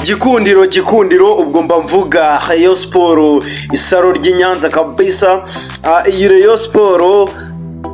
gikundiro gikundiro ubwo mba mvuga Rayon siporo isaro ry'i Nyanza kabisa Ah, iyi Rayon siporo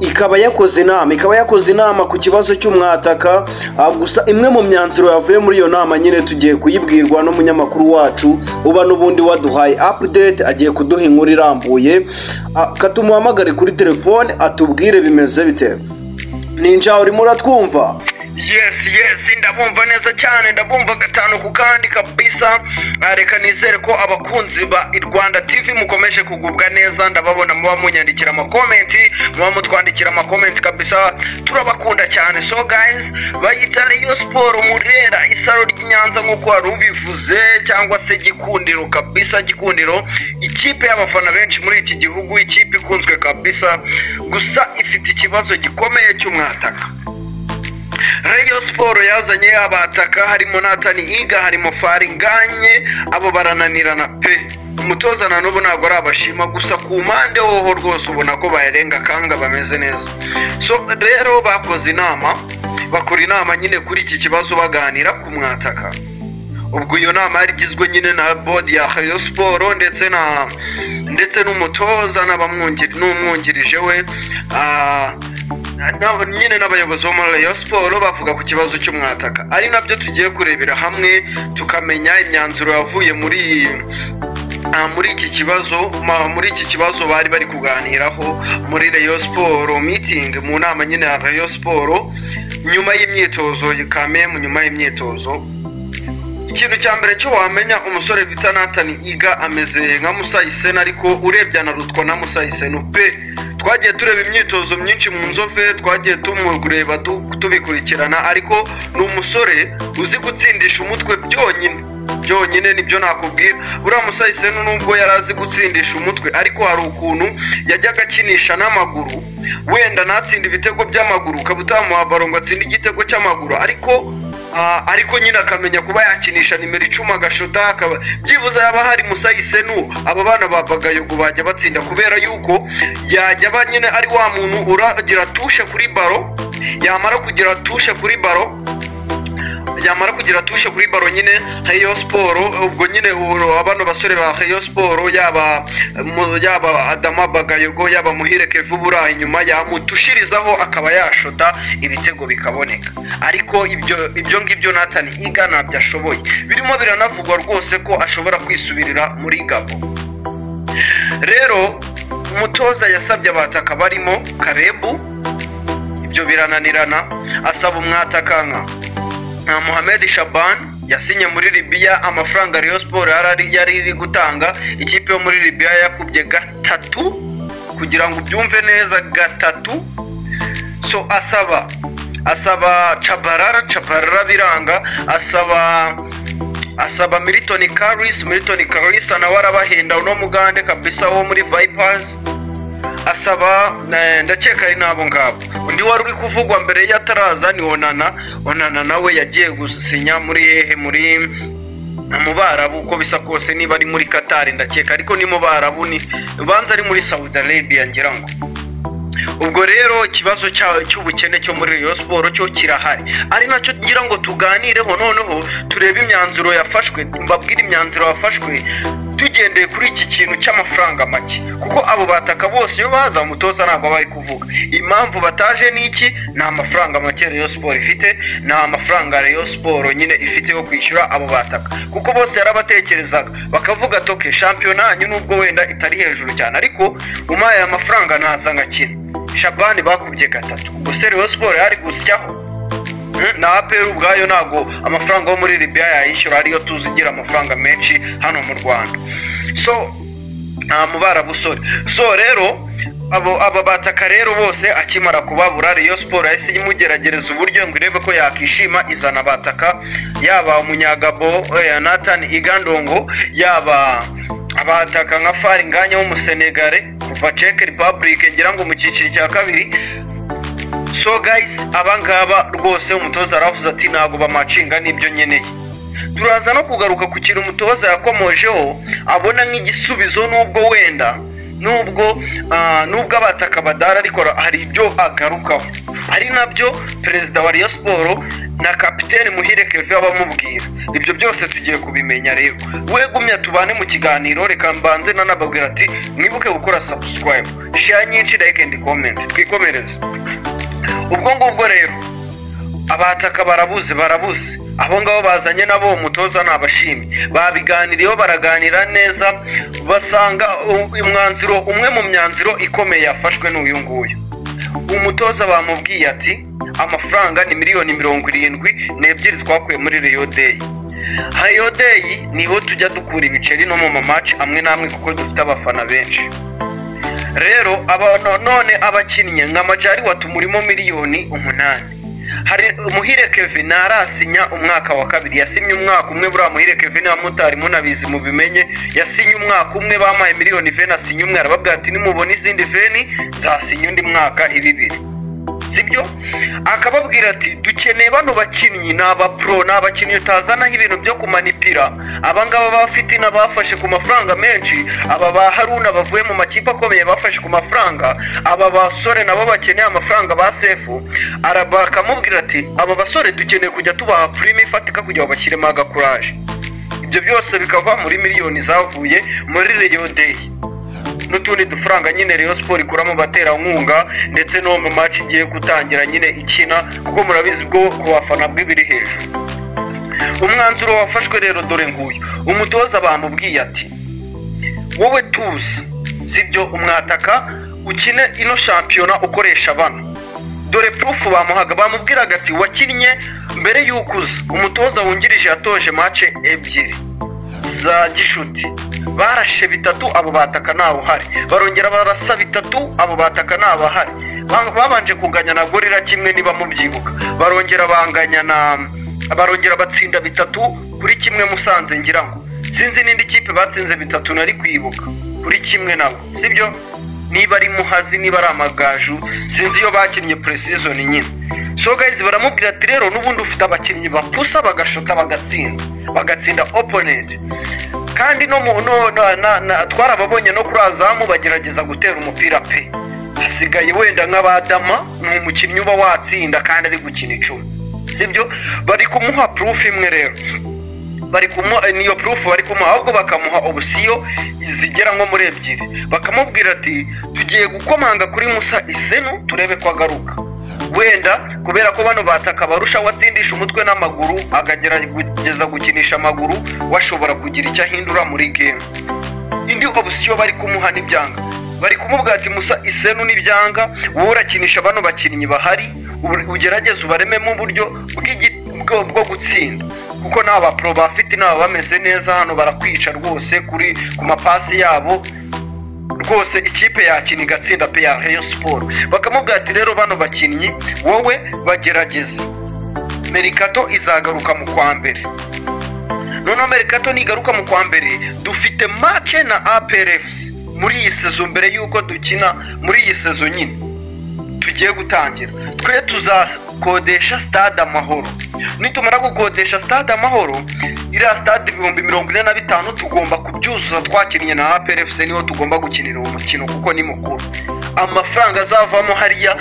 ikaba yakoze inama ikaba yakoze inama ku kibazo cy'umwataka Ah, gusa imwe mu myanzuro yavuye muri iyo nama nyine tugiye kuyibwirwa n'umunyamakuru wacu uba n'ubundi waduhaye update agiye kuduha inkuru irambuye Ah, ka tumuhamagare kuri telefone atubwire bimeze bite ninja urimo uratwumva yes yes ndabumva neza cyane ndabumva gatanu ku kandi kabisa Ah, reka nizere ko abakunzi ba rwanda tv mukomeje kugubwa neza ndababona muba munyandikira amakomenti muba mutwandikira amakomenti kabisa turabakunda cyane so guys bayita rayon siporo murera isaro ry'i nyanza nk'uko wari ubivuze cyangwa se gikundiro kabisa gikundiro ikipe y'abafana benshi muri iki gihugu ikipe ikunzwe kabisa gusa ifite ikibazo gikomeye cy'umwataka Rayon Sport yazanye abataka harimo Nathan Iga harimo Faringanye abo barananirana pe umutoza nanubu ntabwo ari abashima gusa ku mpande hoho rwose ubona ko bayarenga kanga bameze neza so rero bakoze inama bakora inama nyine kuri iki kibazo baganira ku mwataka ubwo iyo nama yari igizwe nyine na bodi ya Rayon Sport ndetse na ndetse n'umutoza n'abamwungiri n'umwungirije we ah, na- nyine n'abayobozi bo muri Rayon Sport bavuga ku kibazo cy'umwataka ari nabyo tugiye kurebera hamwe tukamenya imyanzuro yavuye muri ah, muri iki kibazo ma- muri iki kibazo bari bari kuganiraho muri Rayon Sport meeting mu nama nyine ya Rayon Sport nyuma y'imyitozo kamemu nyuma y'imyitozo ikintu cya mbere cyo wamenya umusore bita natani iga ameze nka musayisena ariko urebye anarutwa na musayisena pe twagiye tureba imyitozo myinshi mu nzove twagiye tumureba du- tubikurikirana ariko ni umusore uzi gutsindisha umutwe byonyine byonyine nibyo nakubwira buriya musayisena nubwo yari azi gutsindisha umutwe ariko hari ukuntu yajyaga akinisha n'amaguru wenda natsinda ibitego by'amaguru ukaba utamuha baro ngo atsinde igitego cy'amaguru ariko Ah, ariko nyine akamenya kuba yakinisha nimero icumi agashota akaba byibuze yaba hari musayisenu aba bana ba bagayogo bajya batsinda kubera yuko yajya aba nyine ari wa muntu uragira tushe kuri baro yamara kugira tushe kuri baro yamara kugira tushe kuri baro nyine Rayon Sport ubwo nyine uro- abano basore ba Rayon Sport yaba mu- yaba Adama Bagayogo yaba Muhire Kevin Bura inyuma yamutushirizaho akaba yashota ibitego bikaboneka ariko ibyo ibyo ngibyo Nathan Iga ntabyo ashoboye birimo biranavugwa rwose ko ashobora kwisubirira muri Gabo rero umutoza yasabye abataka barimo Karebu ibyo birananirana asaba umwatakanka na Mohamed Shaban yasinye muri Libya amafaranga Rayon Sport yarari yari iri gutanga ikipe yo muri Libya yakubye gatatu kugira ngo ubyumve neza gatatu so asaba asaba Chabarara Chabarara biranga asaba asaba Milton Caris Milton Caris nawe arabahenda uno mugande kabisa wo muri Vipers asaba eh, ndakeka ari n'abo ngabo undi wari uri kuvugwa mbere y'ataraza ni onana onana nawe yagiye gusinya muri hehe muri mu barabu uko bisa kose niba ari muri katari ndakeka ariko ni mu barabu ni banza ari muri saudi arabia ngira ngo ubwo rero ikibazo cya- cy'ubukene cyo muri Rayon Sport cyo kirahari ari nacyo ngira ngo tuganireho noneho turebe imyanzuro yafashwe mbabwire imyanzuro yafashwe tugendeye kuri iki kintu cy'amafaranga make kuko abo bataka bose iyo baza umutoza ntabwo bari kuvuga impamvu bataje ni iki ni amafaranga make Rayon Sport ifite ni amafaranga Rayon Sport nyine ifite yo kwishyura abo bataka kuko bose yarabatekerezaga bakavuga toke shampiyona yanyu nubwo wenda itari hejuru cyane ariko umaye aya mafaranga ntaza nkakina shabani bakubye gatatu gusa rero siporo yari gusyaho Hmm, na aperi ubwayo ntabwo amafaranga yo muri libya yayishyura ariyo tuzi igira amafaranga menshi hano mu rwanda so nta mubara busore so rero abo aba bataka rero bose akimara kubabura Rayon Sport yahise imugeragereza uburyo ngo irebe ko yakishima izana bataka yaba umunyagabo eh, Nathan Igandongo yaba abataka nka fari nganya w'umusenegare kuva ceke repubulike ngira ngo mu cyiciro cya kabiri so guys abangaba rwose umutoza aravuze ati ntabwo bamacinga n'ibyo nkeneye turaza no kugaruka ku kintu umutoza yakomojeho abona nk'igisubizo nubwo wenda nubwo ah, nubwo abataka badara ariko hari ibyo agarukaho ari nabyo perezida wa Rayon Sport na kapiteni Muhire Kevin abamubwira ibyo byose tugiye kubimenya rero we gumya tubane mu kiganiro reka mbanze nanababwira ati mwibuke gukora subscribe share nyinshi like and comment twikomereze ubwo ngubwo rero abataka barabuze barabuze abo ngabo bazanye nabo uwo mutoza nabashimye babiganiriyeho baraganira neza basanga u- umwanzuro umwe mu myanzuro ikomeye yafashwe n'uyu nguyu umutoza bamubwiye ati amafaranga ni miliyoni mirongo irindwi n'ebyiri twakuye muri Rio Day Hayo Day niho tujya dukura ibiceri no mu mamaci amwe n'amwe kuko dufite abafana benshi rero aba- none abakinnyi nka majari watumurimo miliyoni umunani hari umuhire kevin ntarasinya umwaka wa kabiri yasimye umwaka umwe buriya muhire kevin abamotari munabizi mubimenye yasinye umwaka umwe bamuhaye miliyoni veni asinya umwe arababwira ati nimubona izindi veni nzasinya undi mwaka ibibiri sibyo akababwira ati dukeneye bano bakinnyi ni abapro ni abakinnyi utazanaho ibintu byo kumanipira abangaba bafite n'abafashe ku mafaranga menshi aba ba haruna bavuye mu makipe akomeye bafashe ku mafaranga aba basore nabo bakeneye amafaranga ba sefu araba akamubwira ati aba basore dukeneye kujya tubaha prime ifatika kugira ngo bashyiremo agakuraje ibyo byose bikava muri miliyoni zavuye muri reyo deyi n'utundi dufaranga nyine Rayon Sport ikuramo baterankunga ndetse no mu match igiye gutangira nyine ikina kuko murabizi bwo ku bafana bw'ibiri hejuru umwanzuro wafashwe rero dore nguyu umutoza bamubwiye ati wowe tuzi sibyo umwataka ukine ino shampiyona ukoresha bano dore purufu bamuhaga bamubwiraga ati wakinnye mbere y'uko uza umutoza wungirije yatoje mace ebyiri za gishuti barashe bitatu abo bataka ntawuhari barongera barasa bitatu abo bataka ntabahari Ba- babanje kunganya na gorira kimwe niba mubyibuka barongera banganya na barongera batsinda bitatu kuri kimwe musanze ngira ngo sinzi n'indi kipe batsinze bitatu nari kwibuka kuri kimwe nabo sibyo niba ari muhazi niba ari amagaju sinzi iyo bakinnye precision nyine so guys baramubwira ati rero n'ubundi ufite abakinnyi bapusa bagashota bagatsinda bagatsinda opponent kandi no mu no, na, na, na, twarababonye no kuri azamu bagerageza gutera umupira pe hasigaye wenda nk'abadama ni umukinnyi uba watsinda kandi ari gukina icumi sibyo bari kumuha proof imwe rero bari kumuha eh, niyo proof bari kumuha ahubwo bakamuha obusiyo zigera nko muri ebyiri bakamubwira ati tugiye gukomanga kuri musa isenu turebe ko agaruka wenda kubera ko bano bataka barusha watsindisha umutwe n'amaguru akagerageza gukinisha amaguru washobora kugira icyo ahindura muri game indi option bari kumuha n'ibyanga bari kumubwira ati musa isenu n'ibyanga wowe urakinisha bano bakinnyi bahari ubu- ugerageze ubarememo uburyo bw'igi- bwo bwo gutsinda kuko nta bapro bafite nabo bameze neza hano barakwica rwose kuri ku mapasi yabo rwose ikipe yakina igatsinda pe ya Rayon Sport bakamubwira ati rero bano bakinnyi wowe bagerageze merikato izagaruka mu kwa mbere noneho merikato nigaruka mu kwa mbere dufite make na APRFC muri iyi sezo mbere y'uko dukina muri iyi sezo nyine tugiye gutangira twe tuzakodesha stade amahoro nitumara gukodesha stade amahoro iriya stade ibihumbi mirongo ine na bitanu tugomba kubyuzuza twakinnye na APRFC niho tugomba gukinira uwo mukino kuko ni mukuru amafaranga azavamo hariya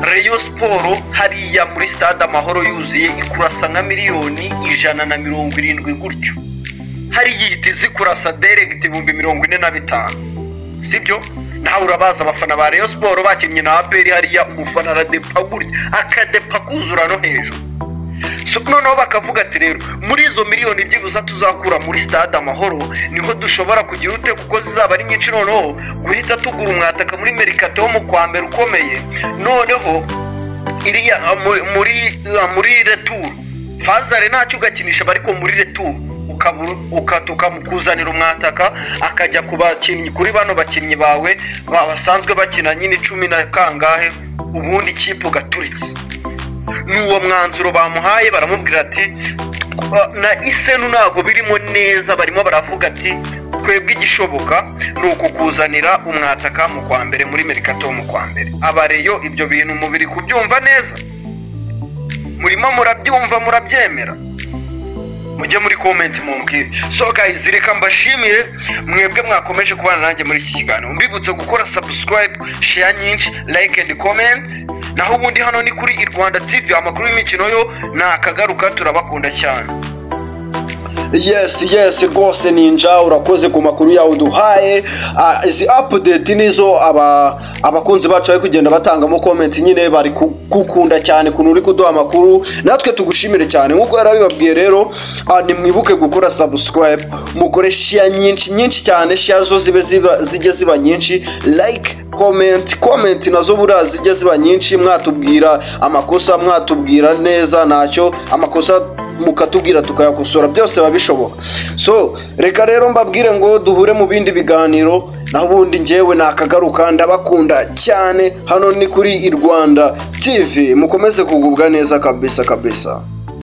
Rayon Sport hariya muri stade amahoro yuzuye ikurasa nka miliyoni ijana na mirongo irindwi gutyo hariya ihita izikurasa direct ibihumbi mirongo ine na bitanu sibyo nawe urabaza abafana ba Rayon Sport bakinnye na APR hariya umufana aradepa gutya akadepa kuzura no hejuru So, noneho bakavuga ati rero muri izo miliyoni byibuze tuzakura muri stade amahoro niho dushobora kugira ute kuko zizaba ari nyinshi noneho guhita tugura umwataka muri merikato wo mu kwa mbere ukomeye noneho iriya ah, mu- muri ah, muri retour fazare ntacyo ugakinisha aba ariko muri retour ukabu- uka- tukamukuzanira umwataka akajya ku bakinnyi kuri bano bakinnyi bawe ba- basanzwe bakina nyine cumi na kangahe ubundi ikipe ugaturitse n'uwo mwanzuro bamuhaye baramubwira ati "Twa- na isenu ntabwo birimo neza barimo baravuga ati twebwe igishoboka ni ukukuzanira umwataka mu kwa mbere muri merikato mu kwa mbere abareyo ibyo bintu mubiri kubyumva neza murimo murabyumva murabyemera mujye muri komenti mumbwire so guys reka mbashimire mwebwe mwakomeje kubana nanjye muri iki kiganiro mbibutse gukora subscribe share nyinshi like and comment naho ubundi hano ni kuri irwanda tv amakuru y'imikino yo nakagaruka turabakunda cyane yesi yesi rwose ninja urakoze ku makuru yawe uduhaye Ah, izi apudeti nizo aba- abakunzi bacu bari kugenda batangamo komenti nyine bari gukunda cyane ukuntu uri kuduha amakuru natwe tugushimire cyane nk'uko yari abibabwiye rero ah, nimwibuke gukora sabusikarayibu mukore shiya nyinshi nyinshi cyane shiya zo zibe ziba- zijye ziba nyinshi like komenti komenti nazo buriya zijye ziba nyinshi mwatubwira amakosa mwatubwira neza ntacyo amakosa mukatubwira tukayakosora byose biba bishoboka so reka rero mbabwire ngo duhure mu bindi biganiro naho ubundi ngewe nakagaruka ndabakunda cyane hano ni kuri i rwanda tv mukomeze kugubwa neza kabisa kabisa